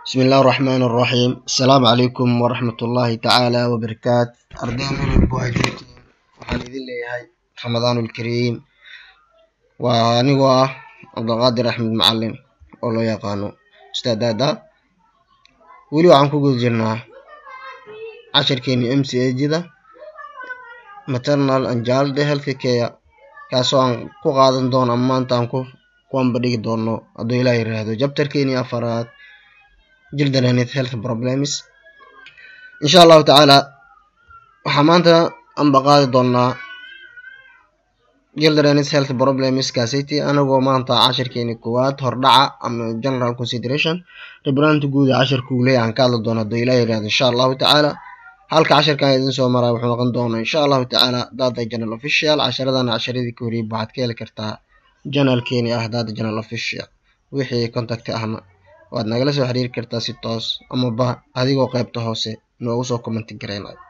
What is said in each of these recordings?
بسم الله الرحمن الرحيم السلام عليكم ورحمة الله تعالى وبركاته أردين من البواجوتي waxaan idin leeyahay ramadaan ulkariim waa anigoo ah cabdulqaadir axmed macalin oo loo yaqaano ustaad aada weli waxaan ku guda jirnaa cashirkeeni m c agda maternal and child health care kaasoo aan ku qaadan doono ama maanta aan ku kuwanba dhigi doono hadduu ilaa yiraahdo jabtarkeeni afaraad children health problems insha allahu tacaala waxaa maanta anba qaadi doonaa children health problems kaasiti anagoo maanta cashirkeeni koowaad hordhaca ama general consideration ribranta guud ee cashirka uu leeyahay aan ka hadli doono hadduu ilaa yirahdo insha allahu tacaala halka cashirkan idin soo maraa wuxuu noqon doonaa insha allahu tacaala data general official casharadana casharadii ka horiyay waxaad ka heli kartaa janalkeeni ah data general official wixii contact ahna waad nagala soo xiriiri kartaa si toos amaba adigoo qeybta hoose noogu soo commenti gareynayo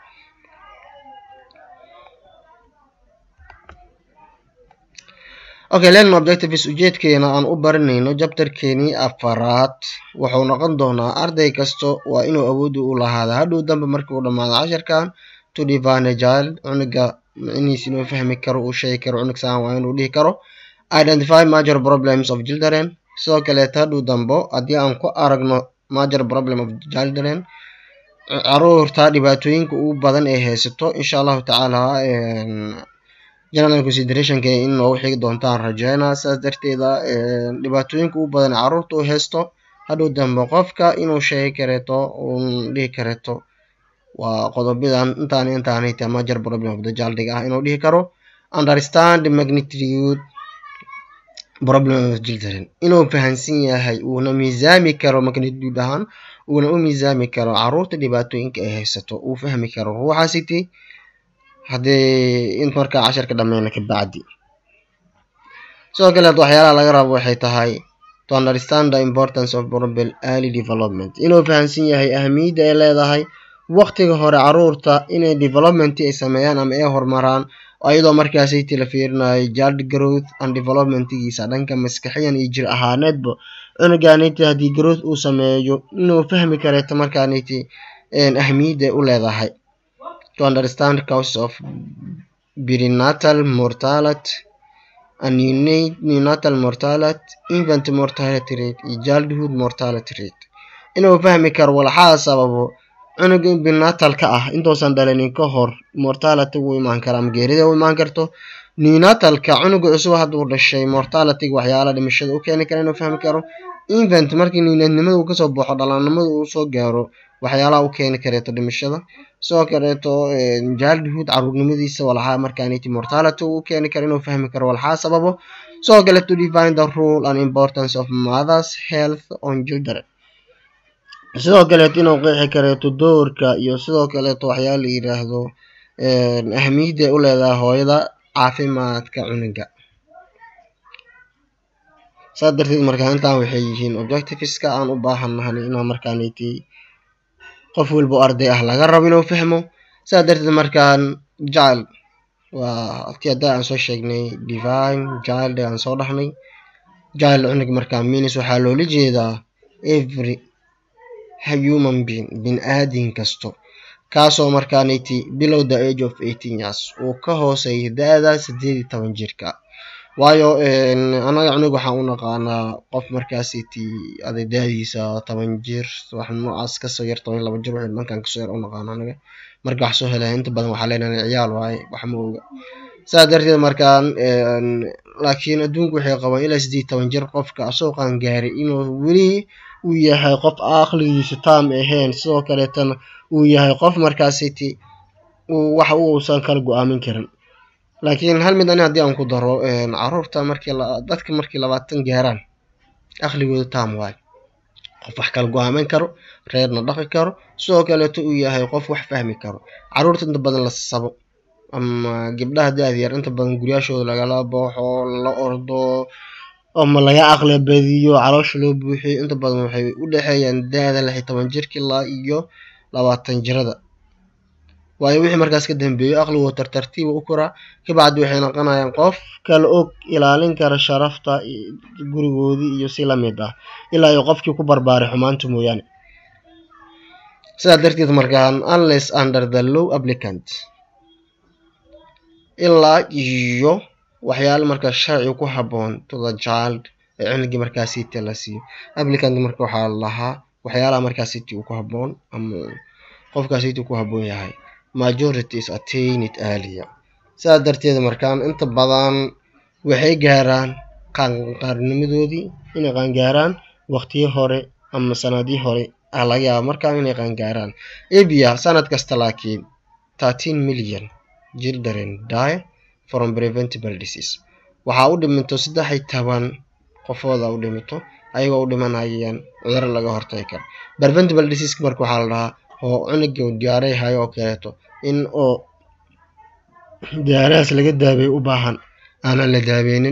okay learning objectives ujeedkeena aan u baranayno jabtarkeenii afaraad wuxuu noqon doonaa arday kasta waa inuu awoodi u lahaada hadhow dambe markii uu dhammaado cashirkan to divine child cunuga micnihiis inuu fahmi karo uu sheegi karo cunug saan waa inuu dhihi karo identify major problems of children sidoo kaleeta hadhow dambo haddii aan ku aragno major problem of children caruurta dhibaatooyinka ugu badan ee haysato insha allahu tacaala general considerationka in noogu xigi doontaan rajeynaa saas darteeda dhibaatooyinka ugu badan ee caruurta u haysto hadhow dambe qofka inuu sheegi kareeto uun dhihi kareeto waa qodobadan intaan intaanayta major problem of the childiga ah inuu dhihi karo understand magnitude problem of children inuu fahansan yahay uuna miisaami karo magnitude ahaan uuna u miisaami karo caruurta dhibaatooyinka ay haysato uu fahmi karo ruuxaasiti haddii int markaa cashirka dhameyna kabacdi sidoo kaleet waxyaalaha laga rabo waxay tahay to understand the importance of probable early development inuu fahansan yahay ahamiyadda ay leedahay waqtiga hore caruurta inay development ay sameeyaan ama ay horumaraan iyadoo markaasiti la fiirinayo child growth and developmentgiisa dhanka maskaxiyan iyo jir ahaaneedba cunuganiti haddii growth uu sameeyo inuu fahmi kareeto markaaniti ahamiyadda u leedahay to understand causes of perinatal mortality and neonatal mortality infant mortality rate iyo childhood mortality rate inuu fahmi karo walxaha sababo cunuga perinatalka ah intuusan dhalinin ka hor mortality u imaan kara ama geerida u imaan karto neonatalka cunuga cusub hadduu dhashay mortalityga waxyaala dhimashada u keeni kara inuu fahmi karo infant markii niinadnimada uu kasoo baxo dhalaannimada uu soo gaaro waxyaalaha u keeni kareeto dhimashada sidoo kaleeto childhood caruurnimadiisa walxaa markaaniti mortality uu keeni karo inuu fahmi karo walxaa sababo sidoo kale to define the rule and importance of mothers health on children sidoo kaleeto inuu qeexi kareeto doorka iyo sidoo kaleeto waxyaala la yiraahdo ahamiyadda u leedahay hooyada caafimaadka cunuga saas darteed markaa intaan waxay yihiin objectiveska aan u baahannahan inaa markaaniti qof walba o arday ah laga rabo inuu fahmo saas darteed markaan child waa halkii hadda aan soo sheegnay divine child aan soo dhahnay child cunug markaa minis waxaa loola jeedaa every human being bin aadin kasto kaasoo markaaniti below the age of eighteen years uu ka hooseeya da-da sideed iyo toban jirka waayo anaga cunug waxaan u naqaanaa qof markaasiti aday da-diisa toban jir wax noocaas kasoo yar toban laba jir wixii dhankan kasoo yar u naqaano anaga marka wax soo helaya inta badan waxaa leenahay ciyaal waaye wax ma oga saas darteed markaan laakiin adduunku waxay qabaan ilaa sideed toban jir qofka asoo qaan gaaray inuu weli uu yahay qof aqligiisa taam ahayn sidoo kaleetana uu yahay qof markaasiti wax uusan kala go-aamin karin laakiin hal mid ani haddii aan ku daro caruurta markii dadka markii labaatan gaaraan aqligooda taam waayo qof wax kala go-aamin karo reerna dhaqi karo sidoo kaleeto uu yahay qof wax fahmi karo caruurta inta badan la sabo ama gabdhaha da-da yar inta badan guryaashooda lagala booxo la ordo ama laga aqli badiyo caloosha loo buuxiyo inta badan waxay u dhexeeyaan da-da lix iyo toban jirka ilaa iyo labaatan jirada waayo wixii markaas ka dambeeyo aqligoo tartartiiba u koraa kabacdi waxay noqonayaan qof kala og ilaalin kara sharafta gurigoodii iyo si lamid ah ilaa iyo qofkii ku barbaaray xumaanta mooyaane sidaa darteed markaan unless under the low applicant ilaa iyo waxyaala markaa sharci ku haboon to the child ee cunugii markaa city la siiyo applicant marka waxaa lahaa waxyaalaha markaa city uu ku haboon ama qofkaa city ku haboon yahay majority is attained earlier sidaa darteed markaan inta badan waxay gaaraan qaanqaarnimadoodii inay qaangaaraan waqtiyo hore ama sanadii hore ah laga yaaba markaan inay qaangaaraan abia sanad kasta laakiin thirteen million children die from preventable disease waxaa u dhiminto saddex iyo toban qofooda u dhimito ayagoo u dhimanayaan cuduro laga hortagi karo preventable disease marka waxaa la dhahaa oo cunuga diyaaray hayo oo kaleeto in oo diyaarahaas laga daabeeyo u baahan aanan la daabeynin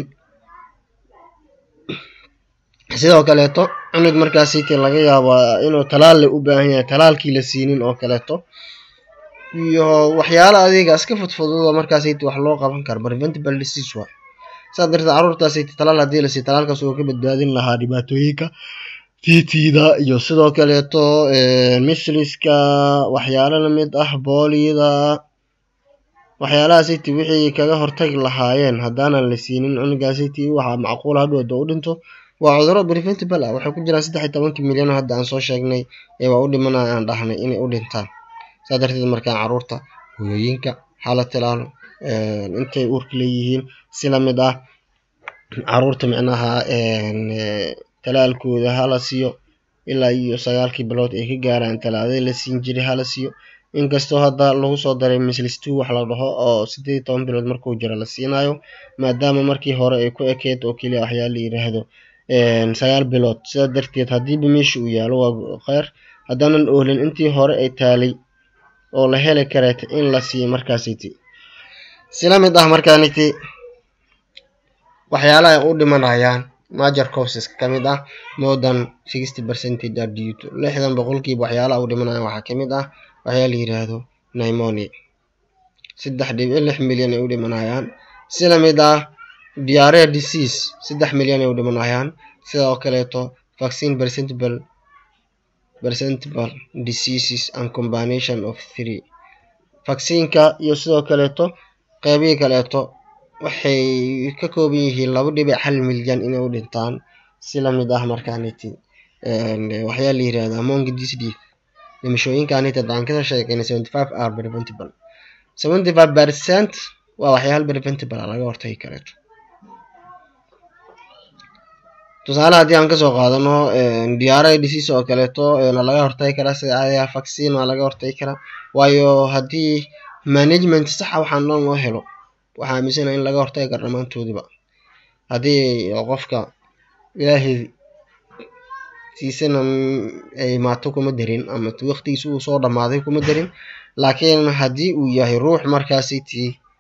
sidoo kaleeto cunug markaasiti laga yaabaa inuu talaal u baahan yahay talaalkii la siinin oo kaleeto iyo waxyaala adiga iska fudfududa markaasiti wax loo qaban karo preventable disease waa saa darteed caruurtaasiti talaal haddii la siiyo talaalkaas uu ka badbaadin lahaa dhibaatooyinka titida iyo sidoo kaleeto misliska waxyaalo lamid ah booliyada waxyaalahaasiti wixii kaga hortagi lahaayeen haddaanan la siinin cunugaasiti waxaa macquul hadhowda u dhinto waa cuduro preventable ah waxay ku jiraan saddex iyo tobankii milyan hadda aan soo sheegnay ee waa u dhimanaya aan dhahnay inay u dhintaan saa darteed markaan caruurta hooyooyinka hala tilaalo intay uurka leeyihiin si lamid ah caruurta micnaha talaalkooda hala siiyo ilaa iyo sagaalkii bilood ay ka gaaraan talaadada la siin jiray hala siiyo inkastoo hadda lagu soo daray mislis two wax la dhaho oo sideed iyo toban bilood markuu jiro la siinayo maadaama markii hore ay ku ekeyd oo keliya waxyaa la yiraahdo sagaal bilood sidaa darteed haddiiba meesha uu yaalo waa kheyr haddaanan oolin intii hore ay taalay oo la heli kareeta in la siiyo markaasiti sila mid ah markaaniti waxyaalaha ay u dhimanayaan major causes ka mid ah more than sixty percentage are due to lixdan boqolkiiba waxyaalaha u dhimanayaan waxaa kamid ah waxyaa la yiraahdo pneumonia saddex dhibic lix milyan ay u dhimanayaan sila mid ah diarrhea disease saddex milyan ay u dhimanayaan sidoo kaleeto vaccine presentable presentable diseases and combination of three vaccineka iyo sidoo kaleeto qeybihii kaleeto waxay ka kooban yihiin laba dhibic hal milyan inay u dhintaan si lamid ah markaaniti waxyaa la yirahda among this death dhimashooyinkaaniti aan ka sheekeynay seventy five are preventable seventy five percent waa waxyaala preventable laga hortagi kareeto tusaale haddii aan kasoo qaadano diyaarada disease oo kaleeto laga hortagi karaa sida caadiga vaccine waa laga hortagi karaa waayo haddii management saxa waxaan dhan loo helo waxaa aaminsana in laga hortagi karo dhammaantoodiba haddii qofka ilaahay siisana ay maato kuma darin ama waqtigiisa uu soo dhammaaday kuma darin laakiin haddii uu yahay ruux markaasiti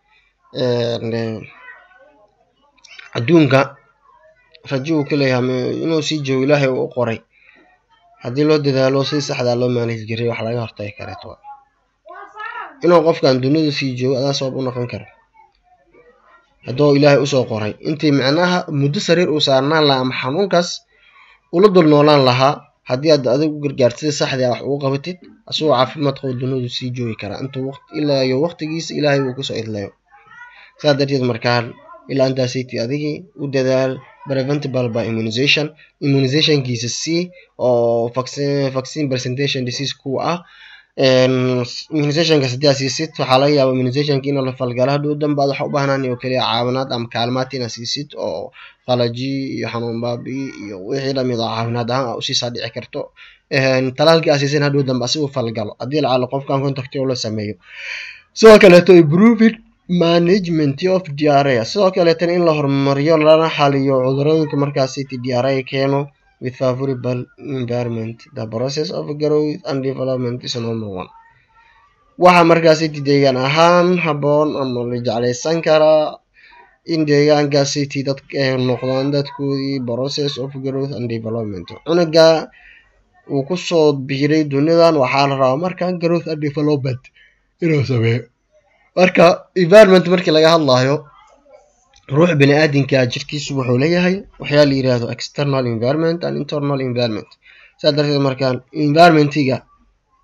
adduunka rajo uu ka leeyahay inuu sii joogo ilaahay uu u qoray haddii loo dadaalo si saxdaa loo maanaj jiray wax laga hortagi kareeto inuu qofkan dunida sii joogo adaa sabab u noqon kara hadduu ilaahay usoo qoray intii micnaha muddo sariir uu saarnaan lahaa ama xanuunkaas ula dul noolaan lahaa haddii aad adig u gargaartida saxdii wax ugu qabatid asagoo caafimaad qabo dunidu sii joogi karaa intuu ilaa iyo waqtigiisa ilaahay uu kusoo idlayo saa darteed markaan ilaa intaasiti adigii u dadaal preventable by immunization immunizationkiisa c oo vaccine presentation disease kuwa ah immunizationka haddii aad siisid waxaa laga yaaba immunizationka in la falgalo hadhow danba ad waxa u baahnaan oo keliya caawinaad ama kaalmaad inaad siisid oo qalaji iyo xanuun baabi iyo wixii lamid ah caawinaad ahaan aa usiisaa dhici karto talaalkii aad siisan hadhow danba asigu falgalo haddii lacalo qofkan contacti oo la sameeyo sidoo kaleeto improving management of diarrhea sidoo kaleetana in la horumariyo lana xaliyo cudurooyinka markaasiti diarrhea keeno with favorable environment the process of growth and development is number one waxaa markaasiti deegaan ahaan haboon ama la jeclaysan karaa in deegaankaasiti dadka ay noqdaan dadkoodii process of growth and development cunuga uu kusoo biiray dunidan waxaa la rabaa marka growth and development inuu sameeyo marka environment markii laga hadlayo ruux bini aadinka jirkiisu wuxuu leeyahay waxyaa la yirahdo external environment and internal environment saa darteed markaan environmentiga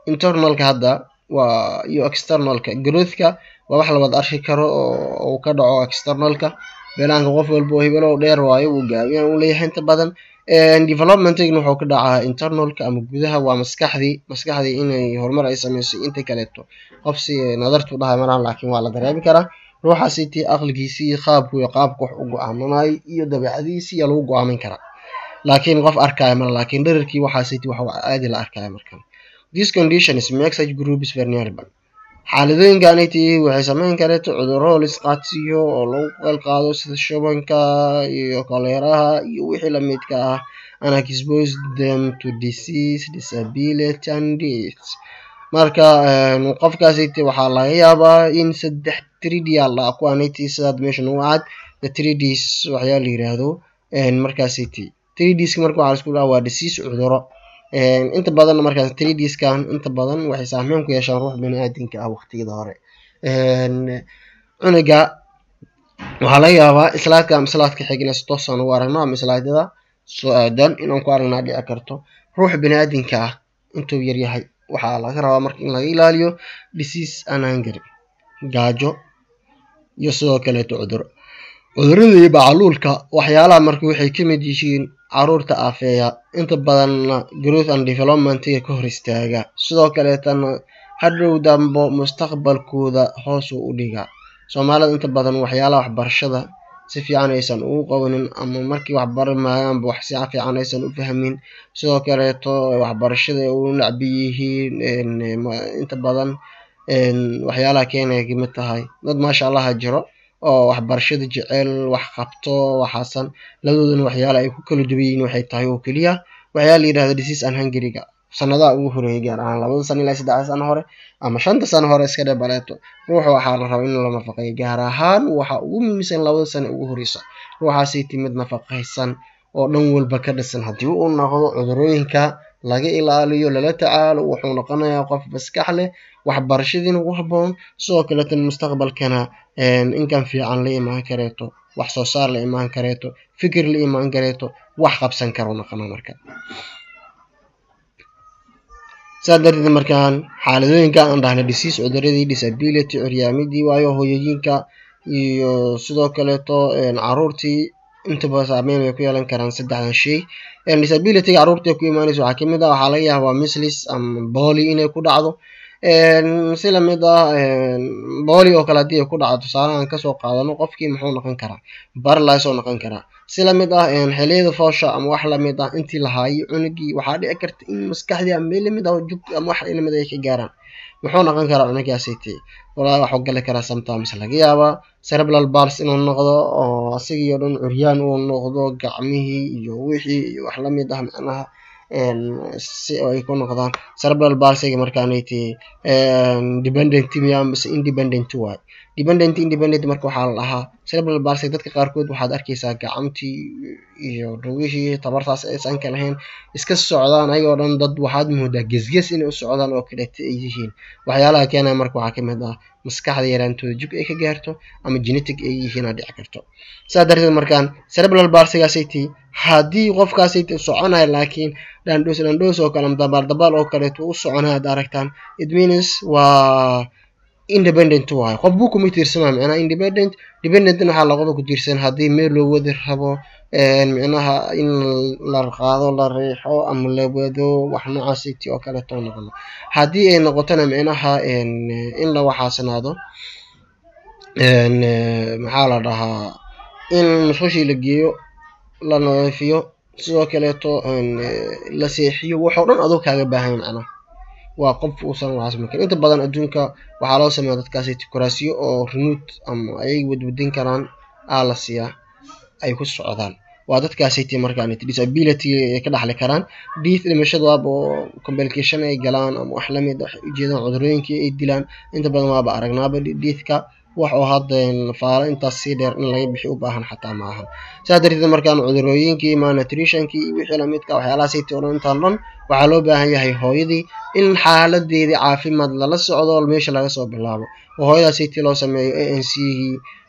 internalka hadda waa iyo externalka growthka waa wax labad arki karo oo uu ka dhaco externalka beelaanka qof walba oo hibelow dheer waayo wuu gaabiyan uu leeyahay inta badan developmentigna wuxuu ka dhacaa internalka ama gudaha waa maskaxdii maskaxdii inay horumar ay sameysay inta kaleeto qofsi nadartu dhahay malahan laakiin waa la dareemi karaa ruuxaasitii aqligiisii qaabku iyo qaabka wax u go-aamanay iyo dabeecadiisii yaa lagu go-aamin karaa laakiin qof arkaya mala laakiin dherarkii waxaasiti wax aadi la arkaya markan this conditions make such groups vulnerable xaaladooyinkaniti waxay sameyn kareeto cudurro lisqaadsiiyo oo lagu qalqaado sida shubanka iyo koleeraha iyo wixii lamidka ah and expose them to disease disability and death marka qofkaasiti waxaa laga yaabaa in saddex tridial ah kuwaaniti sidaad meeshan ugu cad the tridis waxyaa la yiraahdo markaasiti tridiska marka waxaa isku dhaha waa disease cuduro inta badan markaas tridiskan inta badan waxay saameyn ku yeeshaan ruux bani aadamka ah waqtiyada hore cunuga waxaa laga yaabaa islaadka ama islaadka xigna si toosan ugu aragno ama islaadyada soo aadan inaan ku aragnaa dhici karto ruux bani aadamka ah intuu yaryahay waxaa laga rabaa marka in laga ilaaliyo disease and hunger gaajo iyo sidoo kaleeto cuduro cudurada iyo bacaluulka waxyaalaha marka waxay ka mid yihiin caruurta aafeeya inta badanna growth and developmentiga ka hor istaaga sidoo kaleetana hadhow dambo mustaqbalkooda hoos u dhigaa soomaalida inta badan waxyaalaha waxbarashada si fiican aysan ugu qabanin ama markii waxbari maayaanba wax si fiican aysan u fahmin sidoo kaleeto waxbarashada ay u nacbi yihiin inta badan waxyaalaha keenaya kamid tahay dad maasha allaha jiro oo waxbarashada jecel wax qabto waxaasan labadoodana waxyaala ay ku kala duwan yihiin waxay tahay oo keliya waxyaa la yidhahda disease and hungariga sanadaha ugu horeeyay gaar ahaan labada sano ilaa saddexda sano hore ama shanta sano hore iska dhee baleeto ruuxa waxaa la rabaa in la nafaqeeyo gaar ahaan waxa ugu muhiimsan labada sano ugu horeysa ruuxaasay timid nafaqaysan oo dhan walba ka dhisan haddii uu noqdo cudurooyinka laga ilaaliyo lala tacaalo wuxuu noqonayaa qof maskax leh waxbarashadiina ugu haboon sidoo kaleetana mustaqbalkana inkan fiican la imaan kareeto wax soo saar la imaan kareeto fikir la imaan kareeto wax qabsan karo noqona marka saa darteed markaan xaaladooyinka aan dhahna disease cuduradii disability curyaamidii waayo hooyooyinka iyo sidoo kaleeto caruurtii intaba saameyn ay ku yeelan karaan saddexdan shay disabilityga caruurta ku imaanaysa waxaa kamid ah waxaa laga yaabaa mislis ama booli inay ku dhacdo si lamid ah booli oo kale haddii ay ku dhacdo tusaale aan kasoo qaadano qofkii muxuu noqon karaa barlis oo noqon karaa si lamid ah xiliyada foosha ama wax lamid ah intii lahaayay cunugii waxaa dhici karta in maskaxdii ama meel lamid ah jug ama wax lamid ay ka gaaraan muxuu noqon karaa cunugaasiti walaa waxuu gali karaa sometimes laga yaabaa cerebral bals inuu noqdo oo asigii oo dhan curyaan uu noqdo gacmihii iyo wixii iyo wax lamid ah macnaha si ay ku noqdaan cerebral balsiga markaanati dependent miya mise independent waay dependent independent marka waxaa la dhahaa cerebral balsiga dadka qaarkood waxaad arkeysaa gacantii iyo dhugihii tabartaas aysan ka lahayn iska socdaan ayagoo dhan dad waxaad moodaa gesges inay u socdaan oo kaleeto ay yihiin waxyaalaha keenaya marka waxaa kamid ah maskaxda yaraantooda jug ay ka gaarto ama genetic ay yihiin aa dhici karto saa darteed markaan cerebral balsigaasiti haddii qofkaasiti soconaya laakiin dhandhoos dhandhoos oo kale ama dabaal dabaal oo kaleeto u soconaya ad aragtaan it means waa independent waayo qof buu kuma tiirsanaa micnaha independent dependentna waxaa laqoda ku tiirsan haddii meel loo wadi rabo micnaha in la qaado la riixo ama la wado wax noocaasiti oo kaleeto noqono haddii ay noqotona micnaha in la waxaasnaado maxaa la dhahaa in musqushii la geeyo la nadiifiyo sidoo kaleeto la seexiyo waxoo dhan adoo kaaga baahan macnaha waa qof uusan waxaas marin inta badan adduunka waxaa loo sameeya dadkaasi kuraasiyo oo remote ama ayay wadwadin karaan aa la siiyaa ay ku socdaan waa dadkaasiti markaan disability ay ka dhaxli karaan diith dhimashada waaba oo complication ay galaan ama wax lamid waxay ujeedaan cudurooyinkii ay dilaan inta badan waaba aragnaaba diithka wax oo hadda faalo intaas sii dheer in laga bixi u baahan xataa ma ahan saa darteed markaan cudurooyinkii malnutritionkii iyo wixii lamidka waxyaalahaasiti o dhan intaan dhan waxaa loo baahan yahay hooyadii in xaaladeedii caafimaad lala socdo meesha laga soo bilaabo oo hooyadaasiti loo sameeyo a n c gii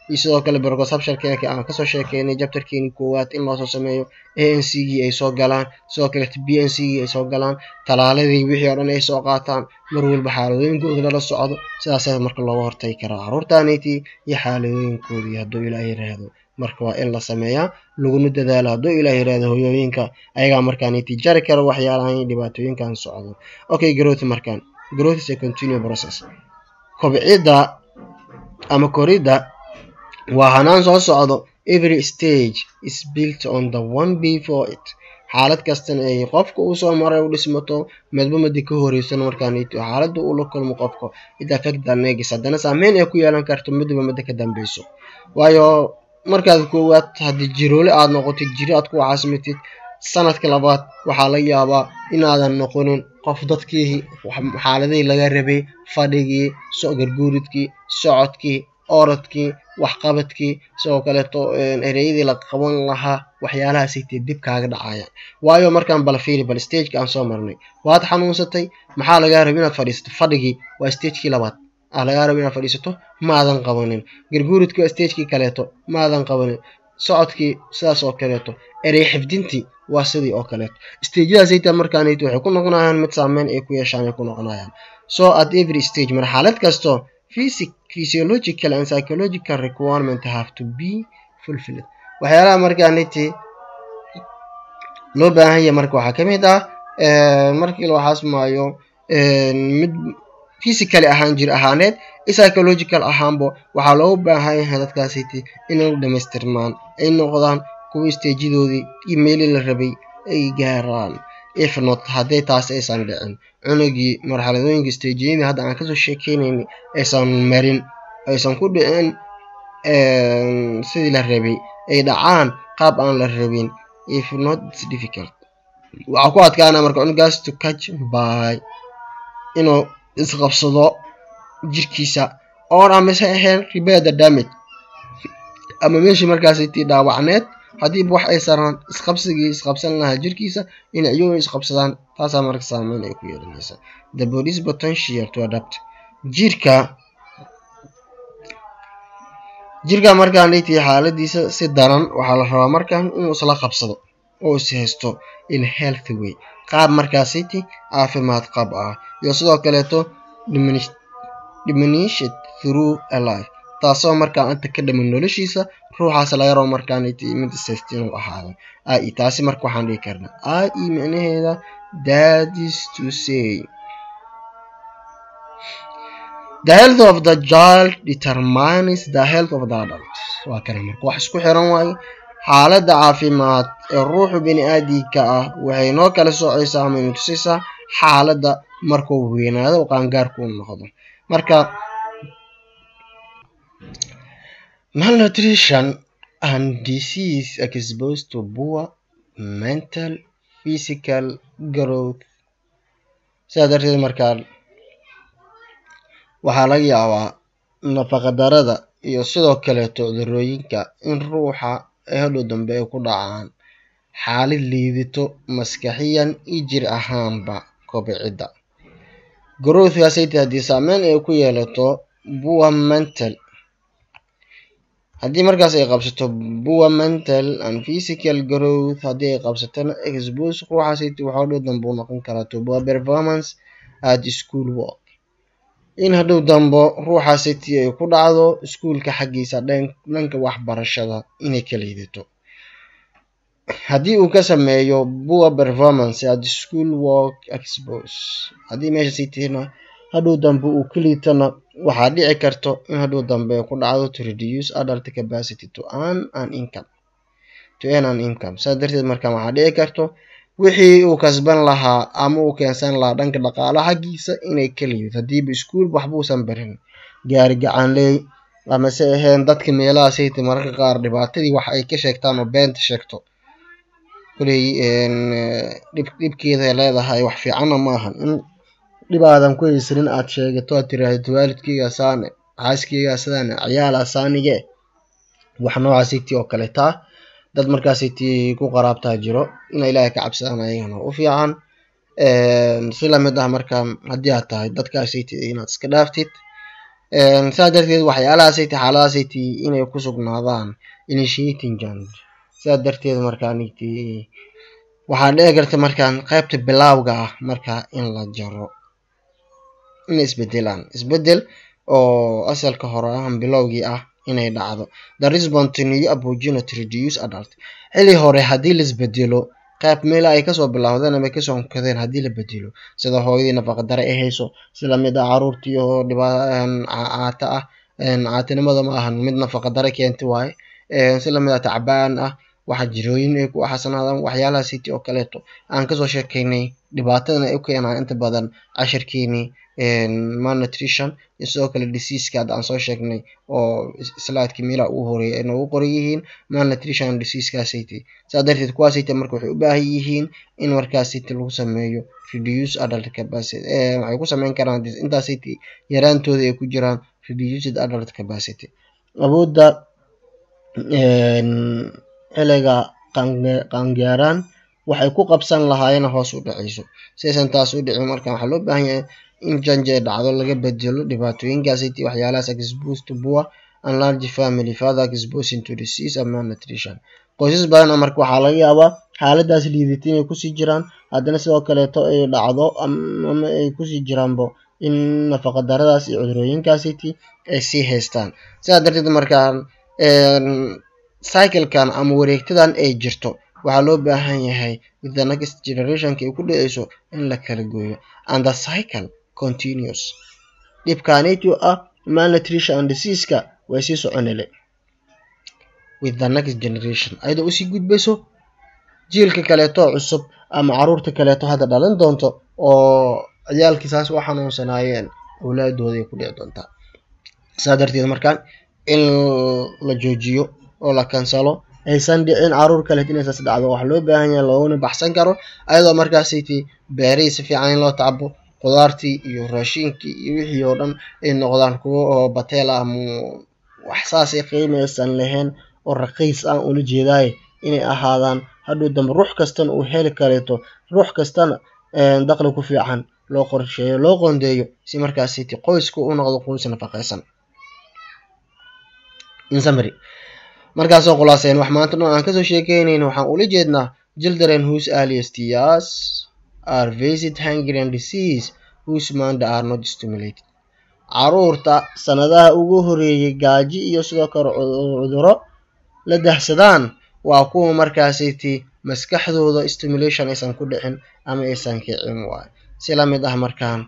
iyo sidoo kale brocosabshalkeeka aan kasoo sheekeynay jabtarkeeni koowaad in loosoo sameeyo a n c gii ay soo galaan sidoo kaleeto b n c gii ay soo galaan talaaladii wixii oo dhan ay soo qaataan mar walba xaaladooyinkooda lala socdo sidaasaa marka looga hortagi karaa caruurtaanayti iyo xaaladooyinkoodii hadduu ilaah yiraahdo marka waa in la sameeyaa laguna dadaalo hadduu ilaah yiraahdo hoyooyinka ayagaa markaanayti jari kara waxyaalahan iyo dhibaatooyinkan socdo okay growth markaan growth is a continue process kobcidda ama koridda waa hanaan soo socdo every stage is built on the one before it xaalad kastana ay qofka uu soo maray u dhismato medba madi ka horeysan markaanito xaaladda uu la kulmo qofka it affect the negus haddana saameyn ay ku yeelan karto midba midda ka dambeyso waayo markaad koowaad haddii jiroole aad noqotid jiri aad ku caasimatid sanadka labaad waxaa laga yaabaa inaadan noqonin qof dadkii xaaladihii laga rabay fadhigii garguuridkii socodkii orodkii waxqabadkii sidoo kaleeto ereyadii la qaban lahaa waxyaalahaasaytee dib kaaga dhacayaan waayo markaan bala fiiri bal stageka aan soo marnay waad xanuunsatay maxaa lagaa raba inaad fadhiisato fadhigii waa stagekii labaad ah lagaa raba inaad fadhiisato maadan qabanin garguuridkii waa stagekii kaleeto maadan qabanin socodkii sidaas oo kaleeto erey xifdintii waa sidii oo kaleeto stageyadaasayta markaanayt waxay ku noqonayaan mid saameyn ay ku yeeshaan ay ku noqonayaan so at every stage mar xaalad kasto physic physiological and psychological requirement have to be fulfilled waxyaalaha markaaniti loo baahan yahay marka waxaa kamid ah markii loo xasmaayo mid physically ahaan jir ahaaneed psychological ahaanbo waxaa loogu baahan yahay dadkaasiti inay dhamaystirmaan ay noqdaan kuwa stajidoodii iyo meelii la rabay ay gaaraan if not haddii taas aysan dhicin cunugii marxaladooyinka stageyadii hadda aan kasoo sheekeynayna aysan marin aysan ku dhicin sidii la rabay ay dhacaan qaab aan la rabin if not its difficult waxaa ku adkaana marka cunugaas to catch by inuu isqabsado jirkiisa oon amase ahayn repair the damage ama meeshii markaasiti dhaawacneed haddiiba wax ay saraan isqabsigii isqabsan lahaa jirkiisa inay iyagu isqabsadaan taasaa marka saameyn ay ku yeelanaysa the bodies potential to adapt jirka jirka markaan dhigtay xaaladiisa si daran waxaa la rabaa markaan inuu isla qabsado oo is haysto in healthy way qaab markaasiti caafimaad qab ah iyo sidoo kaleeto diminished through a life taasoo markaa inta ka dhaman noloshiisa ruuxaas laga rabo markaaniti mid ishaysta inuu ahaado ai taasi marka waxaan dhigi karnaa ai micnaheeda that is to say the health of the child determines the health of the adult waa kana marka wax isku xiran waaye xaaladda caafimaad ee ruuxu bini aadinka ah waxay noo kala socaysaa ama ina tusaysaa xaaladda markuu weynaado oo qaangaarku u noqdo marka malnutrition and disease exposed to poor mental physical growth sidaa darteed markaa waxaa laga yaabaa nafaqadarada iyo sidoo kaleeto cudurooyinka in ruuxa ay hadhow dambe ay ku dhacaan xaalid liidito maskaxiyan iyo jir ahaanba kobcidda growthkaasayta haddii saameyn ay ku yeelato poor mental haddii markaas ay qabsato poor mental and physical growth haddii ay qabsatona expose ruuxaasayta waxaa hadhow dambe u noqon karaa to poor performance at school work in hadhow dambo ruuxaasiti ay ku dhacdo iskuulka xaggiisa dhanka waxbarashada inay ka liidato haddii uu ka sameeyo poor performance at school work expose haddii meeshasitihna hadhow dambe uu ka liitana waxaa dhici karto in hadhow dambe ay ku dhacdo to reduce adult capacity to earn an income to earn an income saas darteed marka waxaa dhici karto wixii uu kasban lahaa ama uu keensan lahaa dhanka dhaqaala xaggiisa inay ka liidato haddiiba iskuol waxbuusan barin gaari gacanley amase ahayn dadka meelahaasayta mararka qaar dhibaatadii wax ay ka sheegtaan oo beenta sheegto koley dhibkeeday leedahay wax fiicanna ma ahan in dhibaadan ku haysanin aad sheegato aad tiraahdo waalidkeyga saane xaaskeyga sidaan ciyaala saanige wax noocaasiti oo kale taa dad markaasiti ku qaraabtaa jiro ina ilaahay ka cabsadaan ayagana u fiican si lamid ah marka haddii aad tahay dadkaasiti inaad iska dhaaftid saa darteed waxyaalahaasay ti xaaladahaasay ti inay ku sugnaadaan initiating joint saa darteed markaaniti waxaa dhici karta markaan qaybta bilaawga ah markaa in la jaro inay isbedelaan isbedel oo asalka hore ahan bilowgii ah inay dhacdo the response to new abogino to reduce adult xili hore haddii la isbedelo qayb meela ay kasoo bilowdeen ama kasoo nkadeen haddii la bedelo sida hooyadii nafaqadare ay hayso sida mid ah caruurtii oo dhiba caata ah caatinimada ma ahan mid nafaqadare keenta waaye si lamid ah tacbaan ah waxa jirooyin ay ku xasanaadaan waxyaalaha city oo kaleeto aan kasoo sheekaynay dhibaatadan ay u keenaan inta badan cashirkeenii malnutrition iyo sidoo kale diseaseka hadda aan soo sheegnay oo slaidkii meelaha ugu horeeyay ay noogu qoran yihiin malnutrition diseasekasayty saa darteed kuwaasayty marka waxay u baahan yihiin in markaasayty lagu sameeyo reduce adult capacity waxay ku sameyn karaan intaasayty yaraantooda ay ku jiraan reduced adult capacity awoodda xiliga qaangaaraan waxay ku qabsan lahaayeen hoos u dhaceyso siaysan taas u dhicin marka waxaa loo baahan yahay in janje dhacdo laga bedelo dhibaatooyinkaasiti waxyaalahaas expose to poor and large family father exposing to disease and malnutrition qoysas badan marka waxaa laga yaabaa xaaladaas liidata inay kusii jiraan haddana sidoo kaleeto ay dhacdo ama ay kusii jiraanbo in nafaqa daradaas iyo cudurooyinkaasiti ay sii haystaan sidaa darteed markaan cyclekan ama wareegtadan ay jirto waxaa loo baahan yahay with the next generationka ay ku dhaceyso in la kala gooyo and the cycle continuous dhibkaanaytu ah malnutrition and diseaseka way sii soconele with the next generation ayadoo usii gudbayso jiilka kaleeto cusub ama caruurta kaleeto hadda dhalan doonto oo ciyaalkii saas u xanuunsanaayeen awlaadooda ay ku dhici doontaa saa darteed markaan in la joojiyo oo la kansalo aysan dhicin caruur kaleet inay saas dhacdo waxaa loo baahan yahay looguna baxsan karo ayadoo markaasaytii beerihii si fiican in loo tacbo qudaartii iyo raashiinkii iyo wixii oo dhan ay noqdaan kuwo oo bateel ah ama wax saasay qiimaysan lahayn oo raqiis ah ula jeedaaye inay ahaadaan hadhow dambe ruux kastana uu heli kareeto ruux kastana daqli ku fiican loo qorsheeyo loo qoondeeyo si markaasiti qoysku u noqdo qoys nafaqaysan insummary markaasoo khulaaseyn wax maanta dhan aan kasoo sheekeynayna waxaan ula jeednaa children whose earliest years are visit hungry and disease whose mind are not stimulated caruurta sanadaha ugu horeeyay gaaji iyo sidoo kale cuduro la dahsadaan waa kuwa markaasiti maskaxdooda stimulation aysan ku dhicin ama aysan kicin waayo si lamid ah markaan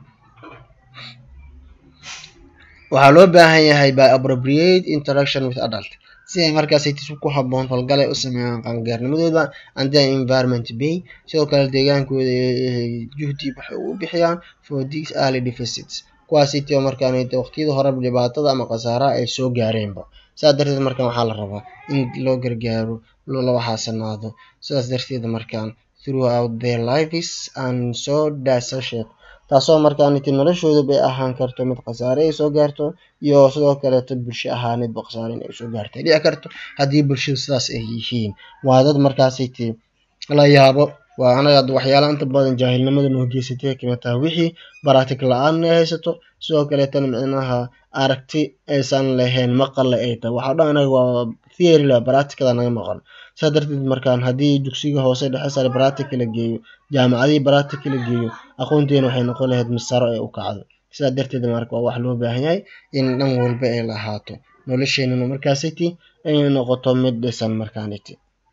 waxaa loo baahan yahay by appropriate interaction with adult si ay markaasaytis ku haboon falgal ay u sameeyaan qaangaarnimadooda and their environment bay sidoo kale deegaankooda juhdi waxay ugu bixiyaan for these early deficits kuwaasiti oo markaan waqtiyada hore dhibaatada ama khasaaraha ay soo gaareenba saas darteed markaan waxaa la rabaa in loo gargaaro loola waxaasanaado sidaas darteed markaan throughout their lives and so dasashed taasoo markaaniti noloshooda bay ahaan karto mid khasaare ay soo gaarto iyo sidoo kaleeto bulsho ahaanidba khasaare in ay soo gaarto ay dhici karto haddii bulshada sidaas ay yihiin waa dad markaasiti la yaabo waa anaga waxyaalaha inta badan jaahilnimada noo geysatay kamid tahay wixii baraatig la-aan ay haysato sidoo kaleetana micnaha aragti aysan lahayn maqalle ay tahay waxaa dhan anaga waa theory la baraatikada naga maqan saa darteed markaan haddii dugsiga hoose dhexe sare baraatika la geeyo jaamacadihii baraatika la geeyo aqoonteena waxay noqon lahayd misaro ee u kacdo sidaa darteed marka waa wax loo baahan yahay in dhan walba ay lahaato nolosheenuna markaasiti inay noqoto mid dhisan markaaniti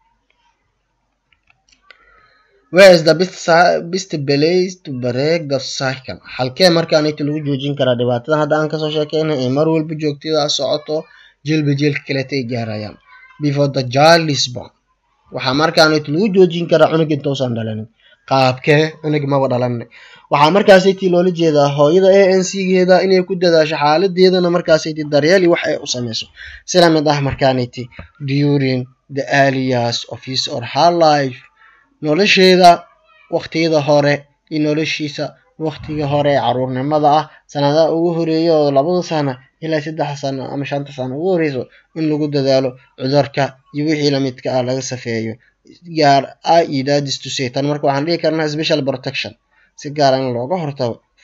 where is the best, best place to break the cycle halkee markaaniti lagu joojin karaa dhibaatadan hadda aan kasoo sheekeynay ee mar walba joogtada socoto jilba jilka kaleeta ay gaarayaan before the child is born waxaa markaaniti lagu joojin karaa cunug intausan dhalanin qaabkee cunug maba dhalanay waxaa markaasiti loola jeedaa hooyada a n c geeda inay ku dadaasho xaaladeedana markaasiti daryeeli wax ay u sameyso sila mid ah markaaniti during the early years of his or her life nolosheeda waqtiyada hore iyo noloshiisa waqtiga hore ee caruurnimada ah sanadaha ugu horeeya oo labada sano ilaa saddex sano ama shanta sano ugu horeyso in lagu dadaalo cudurka iyo wixii lamidka ah laga safeeyo gaar ah iyo dadis to say tan marka waxaan dhihi karnaa special protection si gaara in looga hortago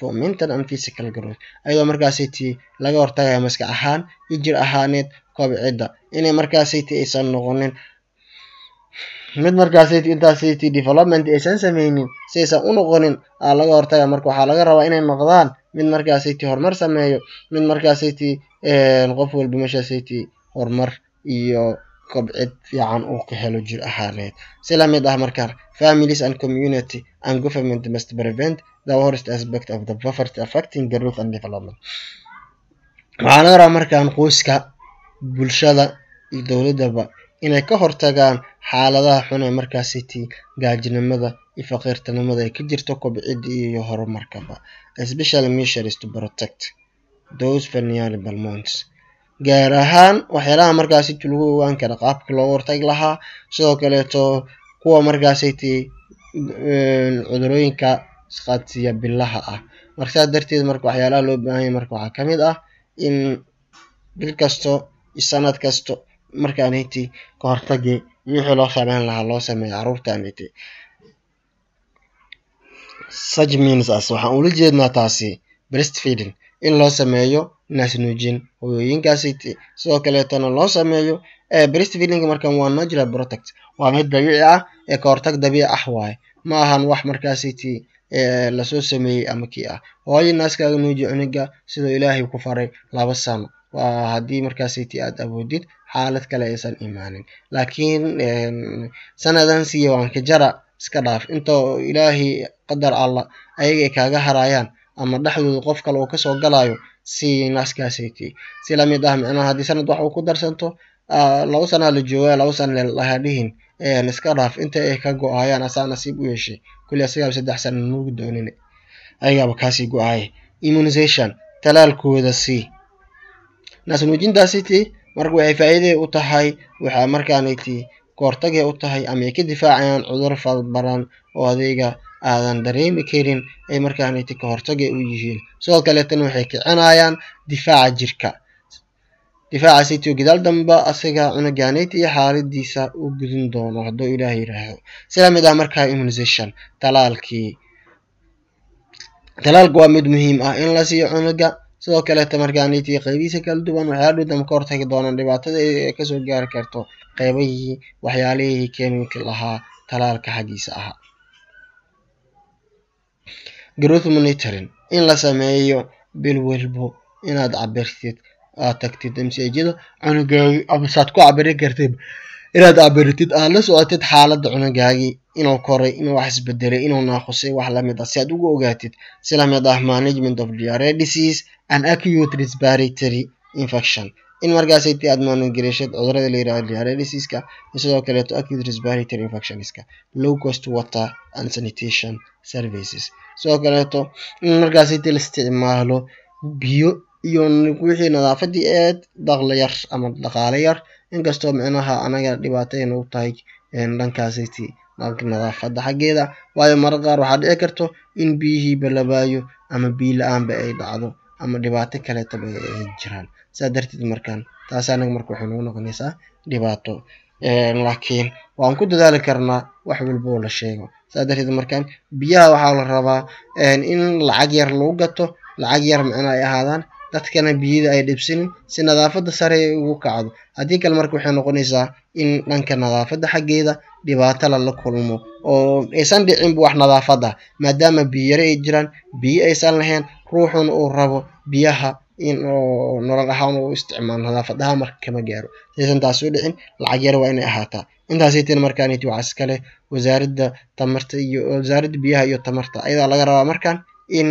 for mental and physical growth ayadoo markaasiti laga hortagaya maskax ahaan iyo jir ahaaneed kobcidda inay markaasiti aysan noqonin mid markaasiti intaasiti development aysan sameynin si aysan u noqonin aa laga hortaga marka waxaa laga rabaa inay noqdaan mid markaasiti horumar sameeyo mid markaasiti qof walba meeshaasiti horumar iyo kobcid fiican uu ka helo jir ahaaneed si lamid ah markaan families and community and government must prevent the worst aspect of the poverty affecting growth and development waxaa laga rabaa markaan qoyska bulshada iyo dowladaba inay ka hortagaan xaaladaha xun ee markaasiti gaajinimada iyo faqiirtinimada ay ka jirto kobcidda iyo horumarkaba especially measures to protect those vulnerable months gaar ahaan waxyaalaha markaasiti lagu ogaan kara qaabka looga hortagi lahaa sidoo kaleeto kuwa markaasiti cudurooyinka isqaadsiya bilaha ah marka saas darteed marka waxyaalaha loo baahanya marka waxaa kamid ah in bil kasto iyo sanad kasto markaaniti ka hortagi iyo wixii loo sameyn lahaa loo sameeyo caruurtaaniti such means as waxaan ula jeednaa taasi breast feeding in loo sameeyo naasnuujin hooyooyinkaasiti sidoo kaleetona loo sameeyo breast feeding markan waa natural protect waa mid dabiici ah ee ka hortag dabiici ah waaye ma ahan wax markaasiti lasoo sameeyey ama kii ah hooyo naaskaaga nuuji cuniga sidoo ilaahay ku faray laba sano waa haddii markaasiti aad awoodid xaalad kale aysan imaanin laakiin sanadan siiya waan ka jara iska dhaaf intoo ilaahay qadar allah ayaga ay kaaga harayaan ama dhexdooda qof kale uu kasoo galayo si naaskaasiti si lamid ah micnaha haddii sanad wax uu ku darsanto laba sanaa la jooga laba sana laha dhihin iska dhaaf inta ay ka go-ayaan asaa nasiib u yeeshay kulli asigaaba saddex sana nuugu doonin ayagaaba kaasii go-aaya immunization talaalkooda sii naasnuujintaasiti marka waxay faa'iiday u tahay waxaa markaaniti kahortagay u tahay ama ay ka difaacayaan cudur fadbaran oo adeyga aadan dareemi karin ay markaaniti kahortagay u yihiin sidoo kaleetana waxay kicinayaan difaaca jirka difaaca city oo gadaal damba asaga cunugaaneti iyo xaaladiisa u gudin doono hadduu ilaah yiraahdo sida mid ah markaa immunization talaalkii talaalka waa mid muhiim ah in la siiyo cunuga sidoo kaleeta markaaniti qeybihiisa kala duwan waxyaala dhow damba ka hortagi doonaan dhibaatada ay kasoo gaari karto qeybahii waxyaalihii keemika lahaa talaalka xaggiisa ahaa growth monitoring in la sameeyo bil walbo inaad cabirtid aad tagtid msjada cunugaagi ama saad ku cabirin kartid inaad cabiritid aad la socotid xaaladda cunugaagii inuu koray inuu wax isbedelay inuu naaqusay wax lamid ah si aad ugu ogaatid si lamid ah management of diarrhea disease and acute respiratory infection in markaasiti aad maangelishad cudurada la yirahdo diarrhea diseaska iyo sidoo kaleeto acute respiratory infectionska low cost water and sanitation services sidoo kaleeto in markaasiti la isticmaalo biyo iyo wixii nadaafadii eed daqli yar ama dhaqaale yar inkastoo micnaha anaga dhibaatayna u tahay dhankaasiti nadaafada xaggeeda waayo mara qaar waxaa dhici karto in biyihii balabaayo ama biyo la-aanba ay dhacdo ama dhibaato kaleetaba ay jiraan saa darteed markaan taas anaga marka waxay nagu noqonaysaa dhibaato laakiin waan ku dadaali karnaa wax walba oo la sheego saa darteed markaan biyaha waxaa la rabaa in lacag yar lagu gato lacag yar micno ay ahaadaan dadkana biyada ay dhibsinin si nadaafada sare ay ugu kacdo haddii kale marka waxay noqonaysaa in dhanka nadaafada xaggeeda dhibaato lala kulmo oo aysan dhicinba wax nadaafad ah maadaama biyare ay jiraan biyo aysan lahayn ruuxuna uu rabo biyaha in oo nolol ahaan u isticmaalo nadaafad ahaan marka kama gaaro saysan taas u dhicin lacag yare waa inay ahaataa intaasaytin markaaniti waxaa iskale wasaaradda tamarta iyo wasaaradda biyaha iyo tamarta ayadaa laga rabaa markaan in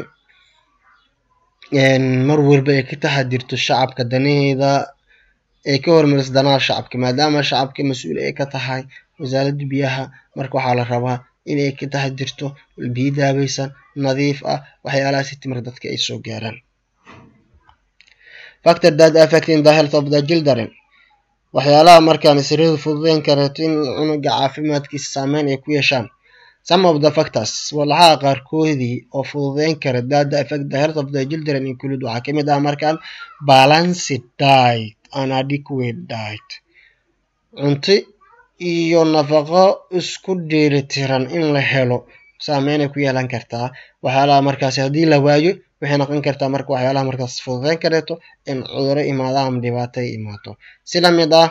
mar walba ay ka taxadirto shacabka danaheeda ay ka hormariso danaha shacabka maadaama shacabka mas-uul ay ka tahay wasaaradda biyaha marka waxaa la rabaa inay ka taxadirto biyo daabaysan nadiif ah waxyaalahaasi timir dadka ay soo gaaraan factor that affecting the health of the children waxyaalaha markaan siradu fududeyn kareeto in cunuga caafimaadkiisa saameyn ay ku yeeshaan some of the factors walaxaha qaarkoodii oo fududeyn kara that affect the health of the children include waxaa kamid ah markaan balanced diet and adequate diet cunto iyo nafaqo isku dheelitiran in la helo saameynay ku yeelan kartaa waxyaalaha markaasi haddii la waayo waxay noqon kartaa marka waxyaalaha markaas fududeyn kareeto in cuduro imaado ama dhibaato ay imaato si lamid ah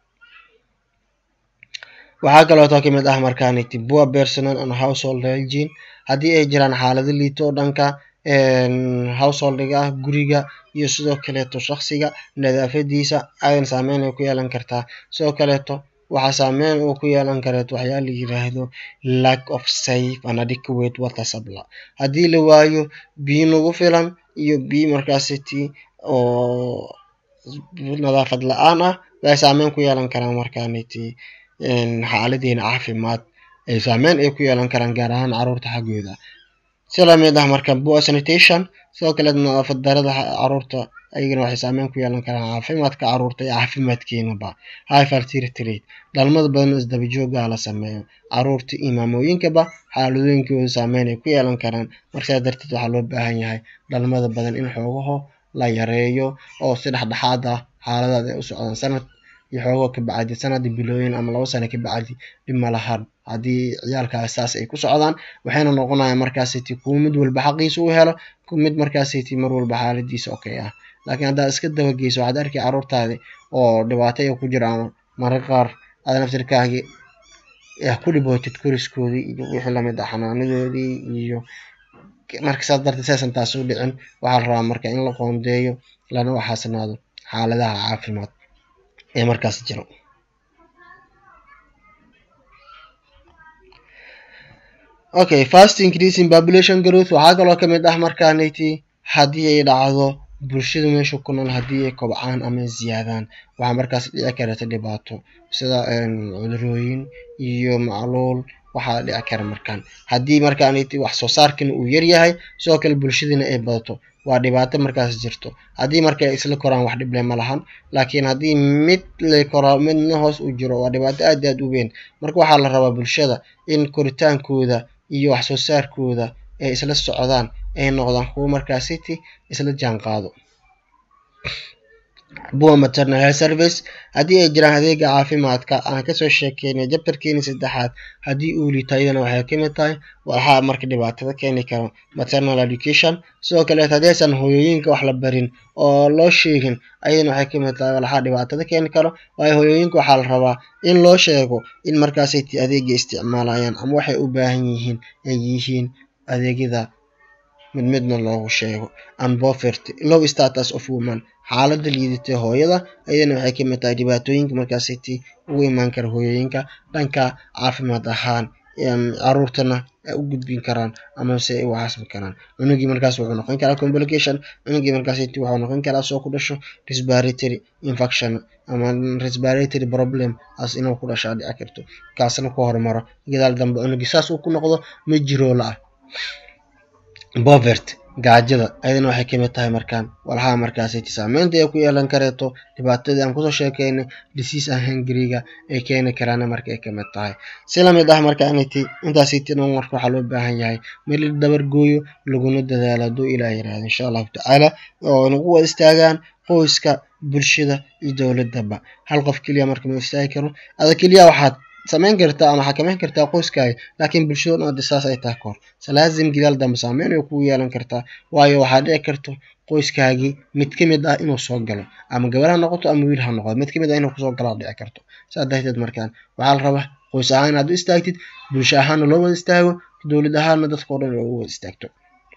waxaa kaleeto ka mid ah markaaniti poor personal and household hygiene haddii ay jiraan xaalado liito oo dhanka householdiga ah guriga iyo sidoo kaleeto shaksiga nadaafadiisa ayan saameyn ay ku yeelan kartaa sidoo kaleeto waxaa saameyn uu ku yeelan kareeto waxyaa la yiraahdo lack of safe and adequate water supply haddii la waayo biyo nagu filan iyo biyo markaasiti oo nadaafad la-aan ah waxay saameyn ku yeelan karaan markaaniti xaaladeena caafimaad ay saameyn ay ku yeelan karaan gaar ahaan caruurta xaggooda si lamid ah marka poor sanitation sidoo kale nadaafad darada caruurta ayagana waxay saameyn ku yeelan karaan caafimaadka caruurta iyo caafimaadkeenaba high fertility rate dhalmada badan oo isdaba joogaa la sameeyo caruurta iyo maamooyinkaba xaaladooyinkooda saameyn ay ku yeelan karaan marka sidaa darteed waxaa loo baahan yahay dhalmada badan in xoogaho la yareeyo oo si dhexdhexaad ah xaaladaad ay u socdaan sanad iyo xoogoo ka bacdi sanadi bilooyin ama labo sano ka bacdi dhib malahan haddii ciyaalkaas saas ay ku socdaan waxayna noqonayaan markaasiti kuwa mid walba xaqiisa u helo mid markaasiti mar walba xaaladiisa okay ah laakiin haddaad iska dabageyso waxaad arkay caruurtaadi oo dhibaato ay ku jiraan mararka qaar aad naftirkaagi ku dhibootid koriskoodii iyo wixii lamid ah xanaanadoodii iyo marka saas darteed saysan taas u dhicin waxaa la rabaa marka in la qoondeeyo lana waxaasnaado xaaladaha caafimaad ee markaas jiro okay fast increasing population growth waxaa kaloo kamid ah markaaniti haddii ay dhacdo bulshada meesha ku nool haddii ay kobcaan ama ziyaadaan waxaa markaas dhici karata dhibaato sida cudurooyin iyo macluul waxaa dhici kara markaan haddii markaaniti wax soo saarkana uu yaryahay sidoo kale bulshadina ay badato waa dhibaato markaas jirto haddii marka isla koraan wax dhible ma lahan laakiin haddii mid la koraa midna hoos u jiro waa dhibaato aad aad u weyn marka waxaa la rabaa bulshada in koritaankooda iyo wax soo saarkooda ay isla socdaan ay noqdaan kuwo markaasiti isla jaan qaado poor maternal health service haddii ay jiraan adeega caafimaadka aan kasoo sheekeynay jabtarkeeni saddexaad haddii uu liito iyadana waxay kamid tahay waxaa marka dhibaatada keeni karo maternal education sidoo kaleet haddii aysan hooyooyinka wax la barin oo loo sheegin ayadana waxay kamid tahay waxaa dhibaatada keeni karo waayo hooyooyinka waxaa la rabaa in loo sheego in markaasayt adeega isticmaalayaan ama waxay u baahan yihiin ay yihiin adeegyada mid midna loogu sheego and poverty low status of woman xaalada liidatay hooyada ayadana waxay kamid tahay dhibaatooyinka markaasiti ugu imaan kara hooyooyinka dhanka caafimaad ahaan caruurtana ay u gudbin karaan amase ay u xasbi karaan cunugii markaas wuxuu noqon karaa complication cunugii markaasiti wuxuu noqon karaa soo ku dhasho respiratory infection ama respiratory problem as inuu ku dhashaa dhici karto kaasna ku hormaro gadaal dambe cunugii saas uu ku noqdo ma jiroola ah bovert gaajada ayadana waxay kamid tahay markaan walxaha markaasiti saameynta ay ku yeelan kareeto dhibaatadii aan kusoo sheekeynay disease and hungryga ay keeni karaana marka ay kamid tahay si lamid ah markaaniti intaasiti dhan marka waxaa loo baahan yahay meel la dabar gooyo laguna dadaalo hadduu ilaah yirahdo insha allahu tacaala oo nagu wada istaagaan qoyska bulshada iyo dowladaba hal qof keliya marka ma istaagi karo ada keliya waxaad samayn kartaa ama xakameyn kartaa qoyskaaga laakiin bulshado dhan hadii saas ay tahay kahor salaazim gidaal dambe saameyn ay kugu yeelan kartaa waayo waxaa dhici karto qoyskaagii mid kamid ah inuu soo galo ama gabar ha noqoto ama wiil ha noqdo mid kamid ah inuu kusoo galaa dhici karto saas darteed markaan waxaa la rabaa qoys ahaan inaad u istaagtid bulsho ahaanna loo wada istaago dowlad ahaanna dadkao dhan oo u wada istaagto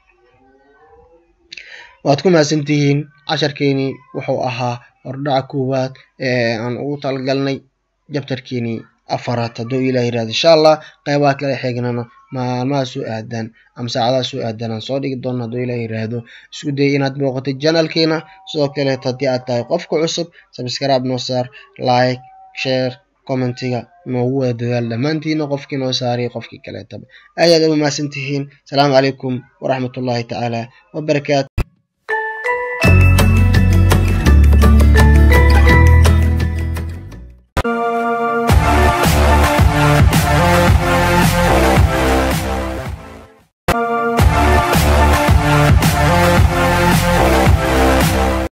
waad ku mahadsantihiin casharkeenii wuxuu ahaa hordhaca koowaad ee aan ugu talagalnay jabtarkeenii afaraad hadduu ilah yirahdo insha allah qeybaha kale xignana maalmaha soo aadaan ama saacadaha soo aadaan aan soo dhigi doono hadduu ilah yiraahdo isku dayay inaad booqatid janalkeena sidoo kaleet haddii aad tahay qofka cusub subscribe noo saar like share commentiga noogu wada dadaal dhammaantiina qofkii noo saariyay qofkii kaleetaba aad aad uga mahadsantihiin asalaamu calaykum waraxmatullahi tacaala wabarakaatu